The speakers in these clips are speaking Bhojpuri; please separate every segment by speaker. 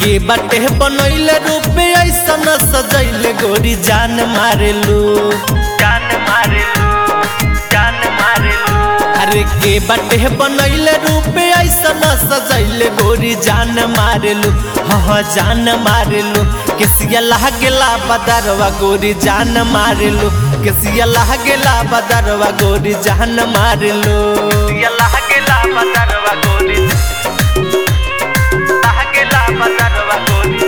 Speaker 1: के बाटे बनैले रूपे ऐसन सजैले गोरी जान मारेलू
Speaker 2: जान मारेलू जान मारेलू
Speaker 1: अरे के बाटे बनैले रूपे ऐसन सजैले गोरी जान मारेलू हाँ जान मारेलू केसिया लागेला बदरवा गोरी जान मारेलू केसिया लागेला बदरवा गोरी जान मारेलू
Speaker 2: ये लहकेला बदरवा गोरी लहकेला बदरवा गोरी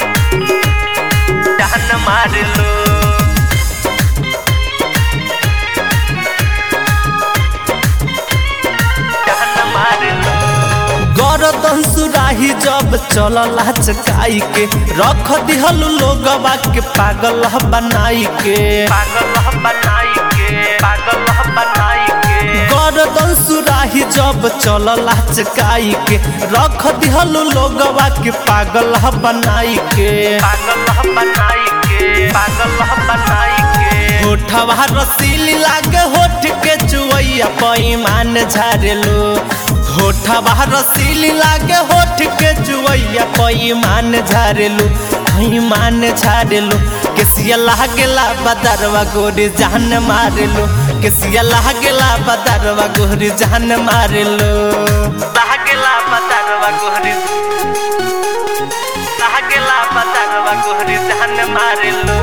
Speaker 2: जान मारेलू जान मारेलू
Speaker 1: गरदन सुराही जब चलला चकाई के रख दिहल लोगवा के पागल बनाई के
Speaker 2: पागल बनाई के पागल बनाई के
Speaker 1: गरदन सुराही जब चलला चकाई के रख दिहल लोगवा के पागल बनाई के
Speaker 2: पागल बनाई के पागल बनाई के
Speaker 1: होठवा रसीली लागे होठ के चुवैया पैमान झारेलो होठवा रसीली लागे होठ के चुवैया पैमान झारेलो पैमान झारेलो केसिया लागेला बदरवा गोरी जान मारेलो केसिया लागेला बदरवा गोरी जान मारेलो
Speaker 2: लहकेला बदरवा गोरी लहकेला बदरवा गोरी जान मारेलू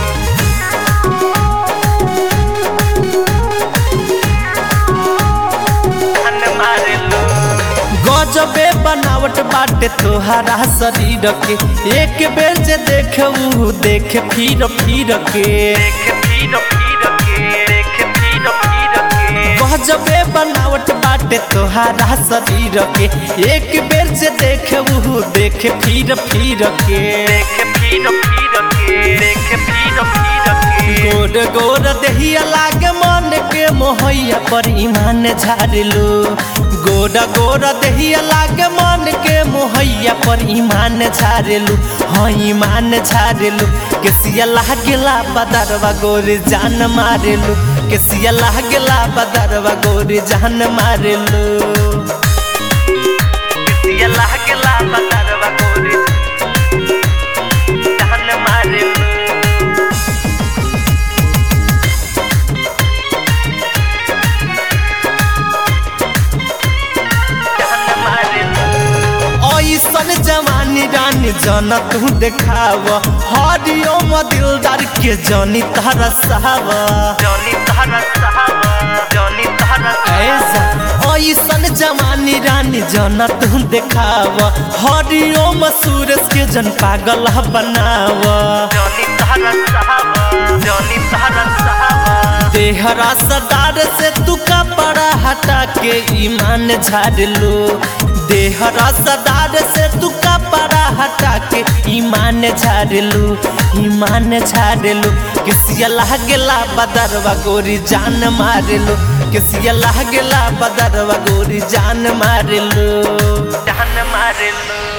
Speaker 2: जान मारेलू
Speaker 1: गजबे बनावट बाटे तोहरा शरीर के एक बेर जे देखे ऊ देखे फिर फिर के
Speaker 2: देख फिर फिर के देख फिर फिर के
Speaker 1: गजबे बनावट बाटे तोहरा शरीर के एक बेर जे देखे ऊ देखे फिर फिर के
Speaker 2: देख फिर फिर के देख फिर फिर के
Speaker 1: गोर गोर देहिया लागे मन के मोहैया पर ईमान झाड़लू गोर गोर देहिया लागे मन के मोहैया पर ईमान झाड़लू हाँ ईमान झाड़लू केसिया लागेला बदरवा गोरी जान मारेलू केसिया लागेला बदरवा गोरी जान मारेलू
Speaker 2: ये लहकेला बदरवा गोरी जान मारेलू जान मारेलू
Speaker 1: ऐसन जवानी रानी जन तू देखाव हरियो दिलदार के जनी तारा साव
Speaker 2: जॉनी तहरा साहबा जॉनी तहरा
Speaker 1: ऐसा ऐसन जवानी रानी जन तू देखाव हरियो सूरज के जन पागल बनाव
Speaker 2: जॉनी तहरा साहबा जॉनी तहरा साहबा
Speaker 1: देहरा सदार से तू कपड़ा हटा के ईमान झाड़ लो देहरा सदार से तू कपड़ा हटा के ईमान झाड़ लो ईमान झाड़ लो किसिया लागेला बदरवा गोरी जान मार लो किसिया लागेला बदरवा गोरी जान मार लो
Speaker 2: जान मारेलू